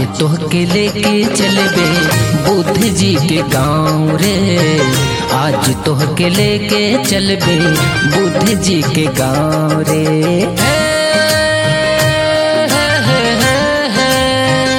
तोहके लेके चलबे बुद्ध जी के गाँव रे आज तोहके लेके चलबे बुद्ध जी के गाँव रे हे, हे, हे, हे, हे।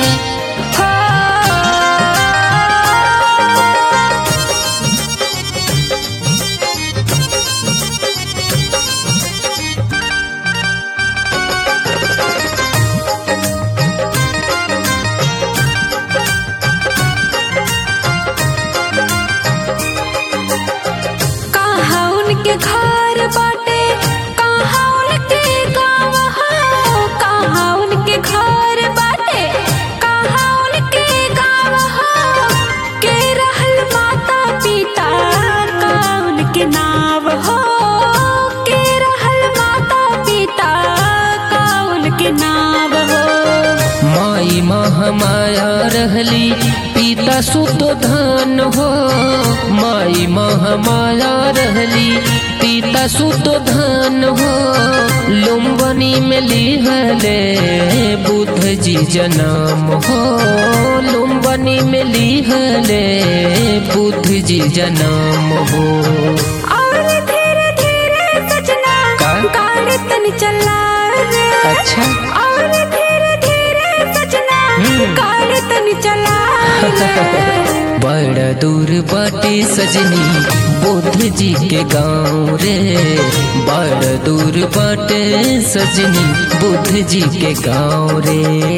कहाँ उनके घर बाटे कहाँ उनके गाँव हो कहाँ उनके घर बाटे कहाँ उनके गाँव हो के रहल माता पिता का उनके नाम हो के रहल माता पिता का उनके नाम हो माई महामाया रहली पिता सुत धन हो माई महामाया रहली पिता सुत धन हो लुम्बनी में लिहले बुद्ध जी जन्म हो लुम्बनी में लिहले बुद्ध जी जन्म हो और धीरे धीरे सजना का? गाड़ी तन चला रे अच्छा और धीरे धीरे सजना हम्म। गाड़ी तन चला रे बड़ा दूर बाटे सजनी बुद्ध जी के गाँव रे बड़ा दूर बाटे सजनी बुद्ध जी के गाँव रे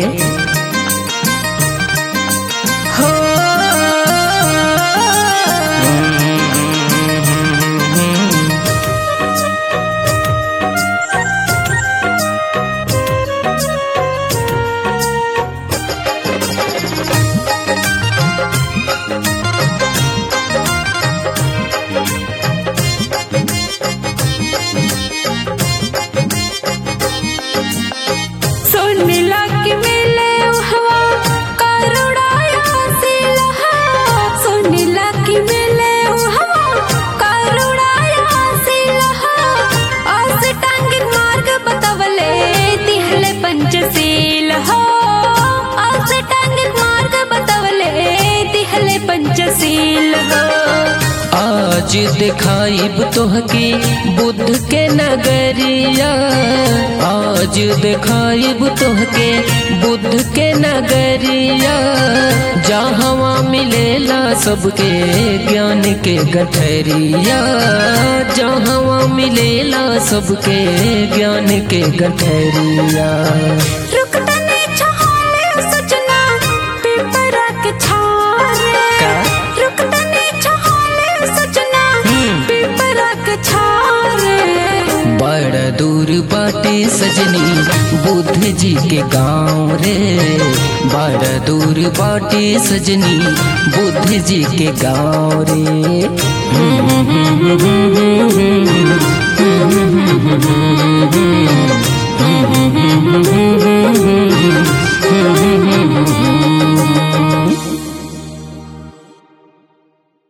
हो सुन लग मिले हवा करुणाया सिलहा सुन लग मिले हवा करुणाया सिलहा अस टांग मार्ग बतवले तिहले पंचशील हो अस टांग मार्ग बतवले तिहले पंचशील हो आज दिखाइब तोहके बुद्ध के नगरिया आज दिखाइब तोहके बुद्ध के नगरिया जहाँ मिलेला सबके ज्ञान के गठरिया जहाँ मिलेला सबके ज्ञान के गठरिया रुक तने छहाले सजना पिपरा के छारे का? रुक तने छहाले सजना हम्म। पिपरा के छारे बड़ा दूर बाटे सजनी बुद्ध जी के गाँव रे बड़ा दूर बाटे सजनी बुद्ध जी के गाँव रे